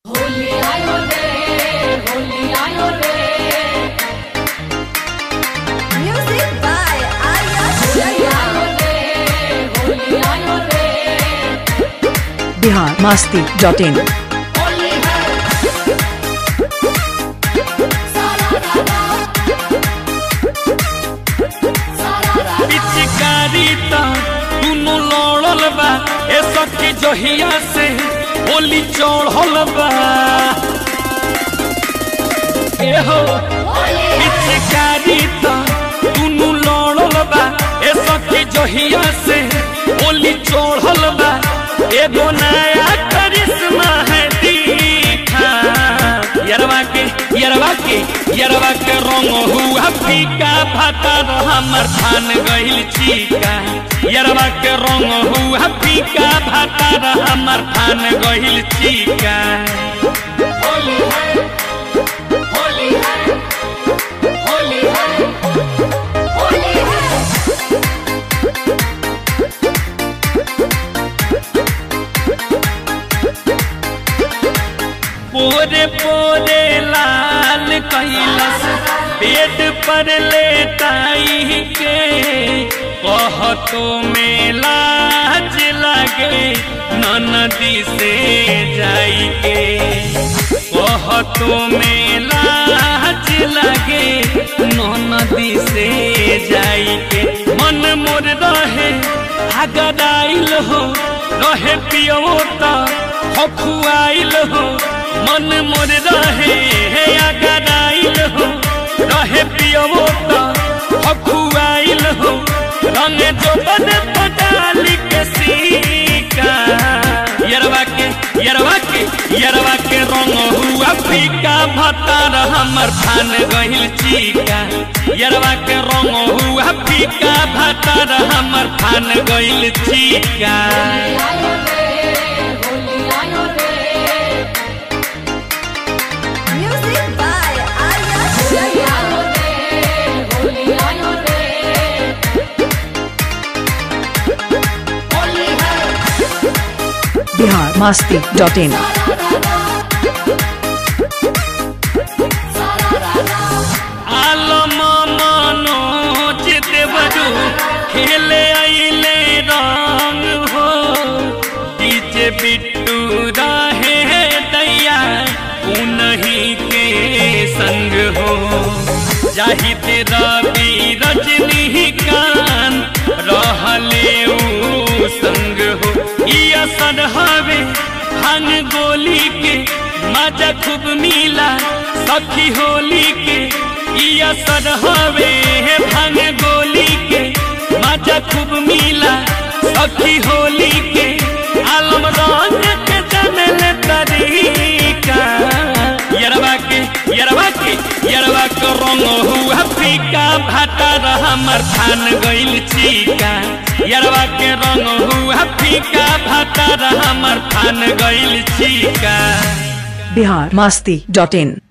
होली आयो रे होली आयो रे Music by Arya Holi Sharma. आयो रे होली आयो रे बिहार मास्ती डॉट इन होली है सारा रारा सारा रारा पिचकारी ता दुनु लड़ल बा ए सखी जहिया से होली चढ़ल बा ए हो पिचकारी ता दुनु लड़ल बा ए सखी जहिया से होली चढ़ल बा एगो नया करिश्मा है दीखा यरवा के यरवा के यरवा के रंग हुआ फीका भातर हमर थान गइल चीका यरवा के रंग हुआ फीका भातर हमर थान गइल चीका होली है होली है होली है होली है पोरे पोरे लाल कैलस पेट पर लेटाई के कहतो में लाज लगे ननदी से जाई के कहतो में लाज लगे ननदी से जाई के मन मोर रहे हगदाइल हो रहे पियो त हखुआइल हो मन मोर रहे हे अगदाइल हो रहे पियो त हखुआइल हो रंग जो बन पटाली के सीका यरवा के यरवा के यरवा के रंग हुआ फीका भतार हमर थान गहिल चीका यरवा के रंग हुआ फीका भतार हमर थान गहिल चीका आयो रे होली आयो रे Music by Arya Holi Sharma. आयो रे होली आयो रे होली है बिहार मास्ती डॉट इन सारा रारा आलम मनोज देवरू खेले आइले रंग हो डीजे बिट्टू रहे दैया उन्हीं के संग हो जाहिद रवि रजनीकांत रहले ऊ संग हो ई असर हवे भांग गोली के मजा खूब मिला सखी होली के ई असर हवे भांग गोली के मजा खूब मिला सखी होली के आलम रंग के जनल तरीका यरवा के यरवा के यरवा के रंग हुआ फीका भाटर हमर थान गइल चीका यरवा के रंग हुआ फीका भाटर हमर थान गइल चीका बिहार मास्ती डॉट इन